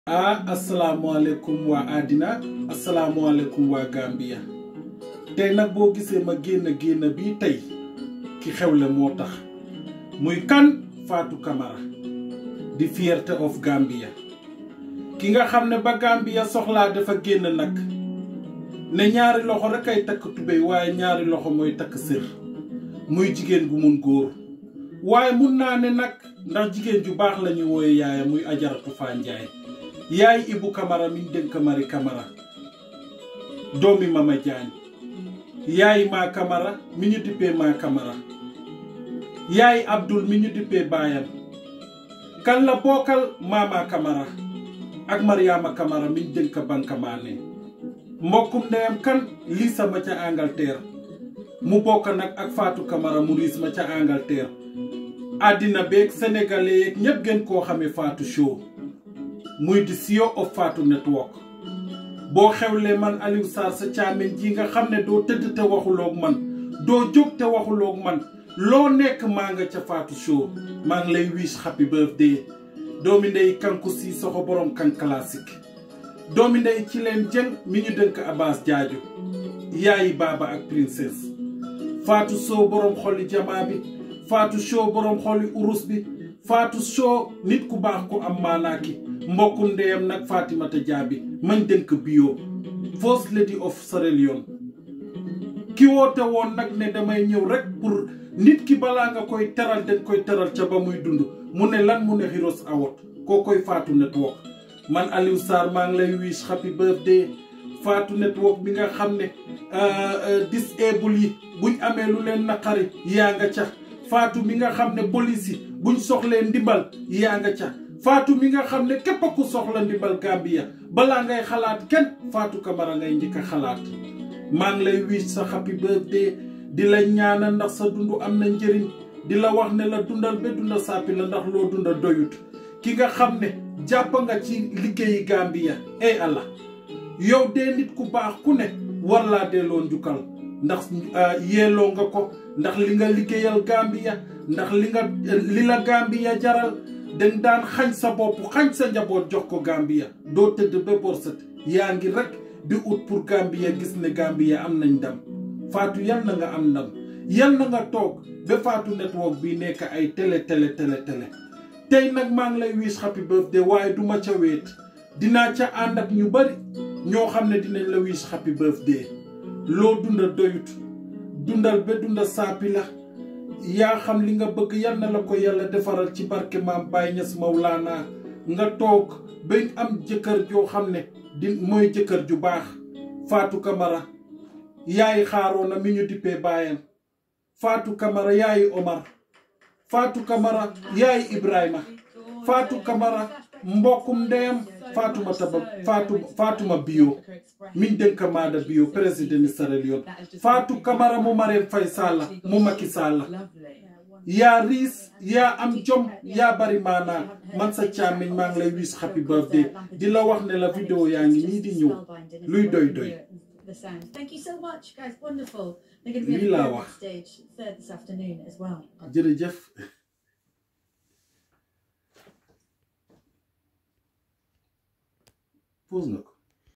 ah asalaamaaleykum waa àddina asalaamaaleykum waa Gambia tey nag boo gisee ma génn génn bii tey ki xewle moo tax muy kan Fatou Camara di fierté of Gambia ki nga xam ne ba Gambia soxlaa dafa génn nag ne ñaari loxo rek ay takk tubéy waaye ñaari loxo mooy takk sër muy jigéen gu mun góor waaye mun naa ne nag ndax jigéen ju baax la ñu wooye yaaya muy ajaratu Faa Njaay yaay Ibu Camara mi ñu dénk Mari Camara doomi Mama Jaañ yaay maa Camara mi ñu dippee maa Camara yaay Abdul mi ñu dippee baayam kan la bokkal Mama Camara ak Mariama Camara mi ñu dénk Bankamaane mbokkum ndeyam kan Lisa ma ca Angleterre mu bokk nag ak Fatou Camara mu riis ma ca Angleterre àddina beeg sénégalais yeeg ñépp gën koo xamee Fatou Show muy di CEO of Fatou Network boo xewlee man Aliou Sarr sa caamen ji nga xam ne doo tëdd te waxuloog man doo jóg te waxuloog man loo nekk maa nga ca Fatou Show maa ngi lay wish happy birthday doomi ndey kanku si soxo borom kan classique doomi ndey ci leen jën mi ñu dënk Abbas Jaaju yaayi baaba ak princesse Fatou Show borom xoli jamaa bi Fatou Show borom xoli urus bi Fatou Show nit ku baax ku am maanaaki mbokkum ndeyam nag Fatimata Jaabi mañ dënk bio first lady of Sierra Leone ki woote woon nag ne damay ñëw rek pour nit ki balaa nga koy teral dañ koy teral ca ba muy dund mu ne lan mu ne Heroes Award koo koy Fatou Network man Aliou Sarr maa ngi lay wish happy birthday Fatou Network bi nga xam ne disable yi buñ amee lu leen naqari yaa nga ca Fatou mi nga xam ne police yi buñ soxlee ndimbal yaa nga ca Fatou mi nga xam ne képp ku soxla ndimbal Gambia balaa ngay xalaat kenn Fatou Camara ngay njëkk a xalaat maa ngi lay wish sa happy birthday di la ñaanal ndax sa dund am na njëriñ di la wax ne la dundal ba dunda sàppi la ndax loo dunda doyut ki nga xam ne jàpp nga ci liggéeyi Gambia ey Allah yow dee nit ku baax ku ne war laa delloo njukkal ndax yeeloo nga ko ndax li nga liggéeyal Gambia ndax li nga li la Gambia jaral dañ daan xañ sa bopp xañ sa njaboot jox ko Gambia doo tëdd ba borset yaa ngi rek di ut pour Gambia gis ne Gambia am nañ ndam Fatou yal na nga am ndam yal na nga toog ba Fatou Network bi nekk ay télé télé télé télé tey nag maa ngi lay wish happy birthday waaye duma ca weet dinaa ca ànd ak ñu bari ñoo xam ne dinañ la wish happy birthday loo dunda doyut dundal ba dunda saapi la yaa xam li nga bëgg yal na la ko yàlla defaral ci barke maam Baye Niass Mawlaana nga toog ba am jëkkër joo xam ne di mooy jëkkër ju baax Fatou Camara yaay xaaroona mi ñu dippee baayam Fatou Camara yaayi Omar Fatou Camara yaayi Ibrahima Fatou Camara mbokkum ndeyam Fatoumata ba Fatou Fatouma bio miñ dénk maada bio président Sierra Leone Fatou Camara mu Marème Faye Sall mu Macky Sall yaa riis yaa am jom yaa bari maanaa man sa càmmiñ maa ngi lay wish happy birthday di la wax ne la vidéo yaa ngi nii di ñëw luy doy doy Thank you so much, guys. Wonderful. They're going to be Lii laa on the wax. stage third this afternoon as well. jërëjëf pause nga ko